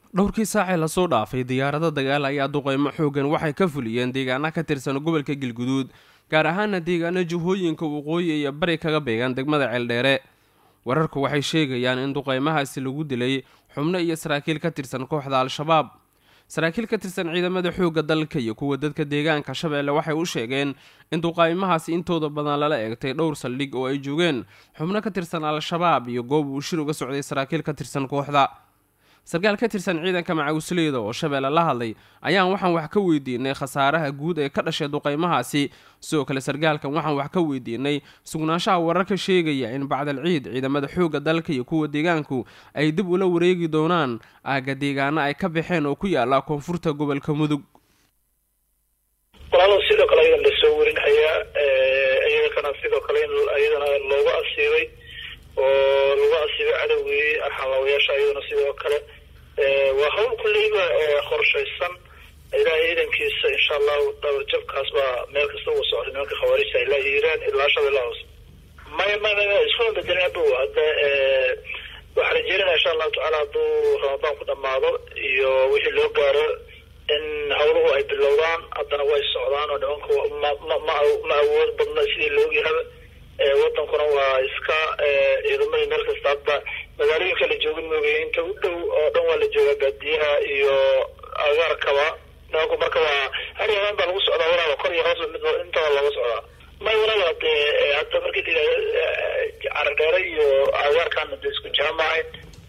dhowrkii saacee lasoo dhaafay diyaarado dagaal ayaa duqeymo xoogan waxay ka fuliyeen deegaana ka tirsan gobolka galguduud gaar ahaana deegaano jihooyinka waqooyi iyo bari kaga beegan degmada ceeldheere wararku waxay sheegayaan in duqeymahaasi lagu dilay xubno iyo saraakiil ka tirsan kooxda al-shabaab saraakiil ka tirsan ciidamada xoogga dalka iyo kuwa dadka deegaanka shabeelle waxay u sheegeen in duqaymahaasi intooda badan lala eegtay dhowr saldhig oo ay joogeen xubno ka tirsan al-shabaab iyo goob uu shir uga socday saraakiil ka tirsan kooxda sarkaal ka tirsan ciidanka macawisleyda oo shabeelle la hadlay ayaan waxaan wax ka weydiinay khasaaraha guud ee ka dhashay duqaymahaasi sidoo kale sarkaalkan waxaan wax ka weydiinay sugnaanshaha wararka sheegaya in bacdal ciid ciidamada xoogga dalka iyo kuwa deegaanku ay dib ula wareegi doonaan aaga deegaano ay ka baxeen oo ku yaala koonfurta gobolka mudug walaalo sidoo kale ayadan lasoo warinhayaa iyagana sidoo kale in iyadana loogu asiibay oo lagu asiibay cadowgii arxamaawayaasha iyadana sidoo kale waa hawl kulleyba qorshaysan ilaahay ciidankiisa insha allahu dabarjabkaas baa meel kasta uga socday nimanka khawaarijta ilaa iiraan ilaa shabeella hoose maya maya iskuna bedelin hadda hadda waxaa rajeynaya insha allahu tacaala hadduu ramadaan ku dhamaado iyo wixii loo gaaro in hawluhu ay bilowdaan haddana way socdaan oo nimanku ma ma ma ma awood badna sidii loogyahaba wadankuna waa iska ciidamadii meel kasta hadda magaalooyinka la joogin moogay inta u dhow oo dhan waa la joogaa baadiyaha iyo agaarkaba nimanku marka waa har yamaan baa lagu socdaa walaaba kor iyo hoos mid intaba looga socdaa may walaaba dee hadda markii la caradheere iyo agaarkaana de isku jaamahayn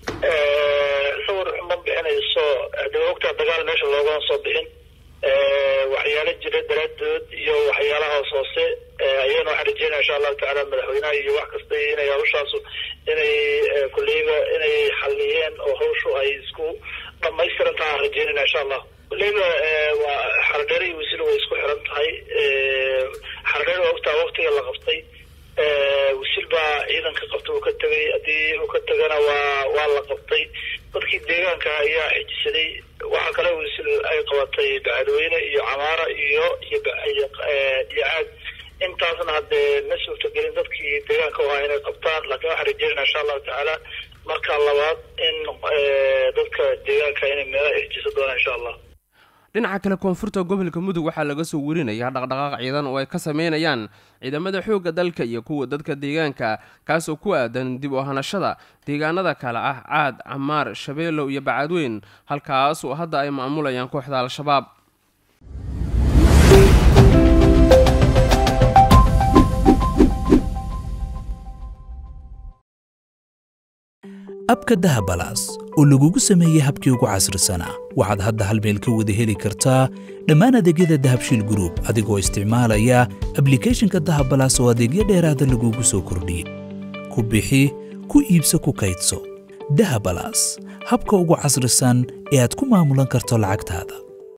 sawir xuma bixinayso dee ogtaa dagaal meesha loogama soo bixin waxyaalo jira daraadood iyo waxyaalaha hoos hoose ayagana waxaan rajeynaya insha allahu tacaala madaxweynaha iyo wax kasta inay hawshaasu inay kulleyba inay xaliyeen oo hawshu ay isku dhamaystiran taha aan rajeynayna insha allah kulleyba waa xaradheere iyo wasiil way isku xiran tahay xaradheere waa ogtaa waktiga la qabtay wasiil baa ciidanka qabta uu ka tegay haddii uu ka tegana waa waa la qabtay dadkii deegaanka ayaa xijisaday waxaa kale wasiil ay qabatay bacadweyne iyo camaara iyo iyo iyo caad intaasna haddee ma suurtagelin dadkii deegaanka u ahaa inay qabtaan laakiin waxaan rajeynaya insha allahu tacaala marka labaad in dadka deegaanka inay meelaha xijisa doonaan insha allah dhinaca kale koonfurta gobolka mudug waxaa laga soo warinayaa dhaqdhaqaaq ciidan oo ay ka sameynayaan ciidamada xoogga dalka iyo kuwa dadka deegaanka kaasoo ku aadan dib u hanashada deegaanada kale ah caad camaar shabeellow iyo bacadweyn halkaas oo hadda ay maamulayaan kooxda al-shabaab abka dahabalaas oo lagugu sameeyey habkii ugu casrisanaa waxaad hadda hal meel ka wada heli kartaa dhammaan adeegyada dahabshiil gruub adigoo isticmaalaya ablikeeshinka dahabalaas oo adeegyo dheeraada lagugu soo kordhiyey ku bixi ku iibso ku kaydso dahabalaas habka ugu casrisan ee aad ku maamulan karto lacagtaada